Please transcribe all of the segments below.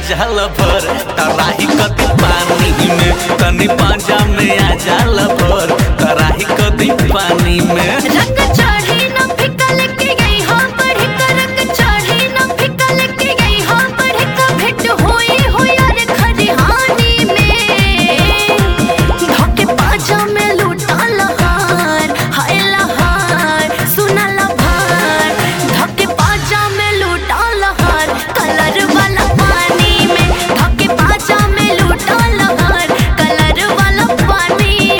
जाल भर तराही कदी पानी में तनी पाजा में आ जाल भर तराही कदी पानी में रंग चढ़ी न फिका लेके गई हो बढ़ का रंग चढ़ी न फिका लेके गई हो बढ़ का भेंट होई हो यार खरिहानी में धोके पाजा में लूटा लहार हाय लहार सुना लहार धोके पाजा में लूटा लहार कलर वाला पानी में धोके पाजा में लूटा लहार कलर वाला पानी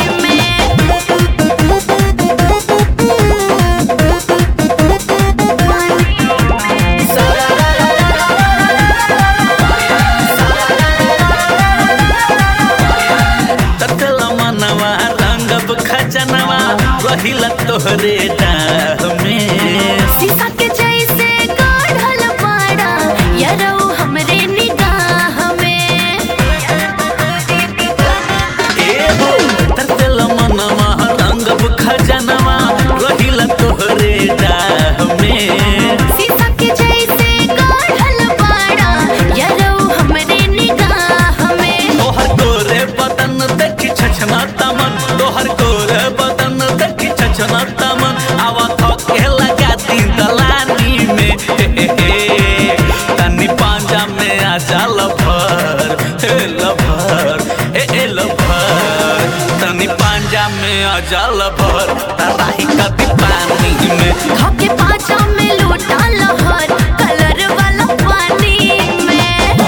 ततल मनवा रंगब खजनवा रहिला तोहरे डाह में शीशा के जैसे काढ़ल पाड़ा यारो हमरे निगाह में एहो ततल मनवा रंगब खजनवा रहिला तोहरे डाह में शीशा के जैसे काढ़ल पाड़ा यारो हमरे निगाह में तोहर गोरे बदन देखी छछना तमन तोहर गोरे बदन देखी छछना तमन आवा थके लगा दी दलानी में हे हे हे तनी पांजा में आ जा लभर हे लभर हे हे लभर तनी पांजा में आ जा लभर तराही कदी पानी में धोके पाचा में लूटा लहर कलर वाला पानी में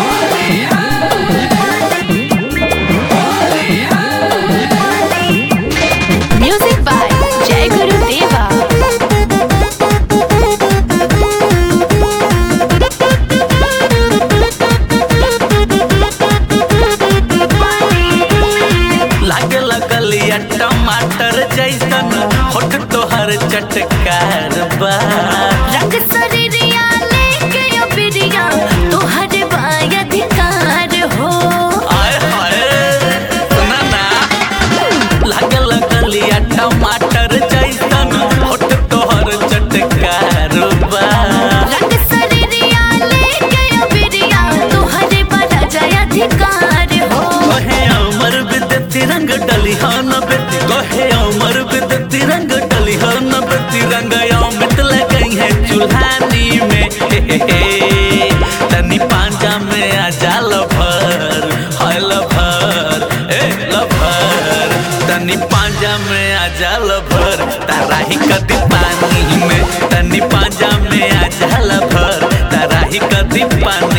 म्यूजिक बाय जय गुरु देवा लागे लगलिया टमाटर जैसन होठ तोहर चटकार बा रंग शरीरिया लेके अबिरिया तोहर बाय अधिकार हो आय हाय सुना ना लागे लगलिया टमाटर जैसन होठ तोहर चटकार बा रंग शरीरिया लेके अबिरिया तोहर बड़ा जय अधिकार हो कहे अमर विद्युत रंग डली हन बेती कहे अमर विद्युत रंग डली हन बेती रंग अमित लगई है चूल्हानी में हे हे हे तनी पांजा में आ जा लभर हाय लभर ए लभर तनी पांजा में आ जा लभर ताराही कदी पानी में तनी पांजा में आ जा लभर ताराही कदी पानी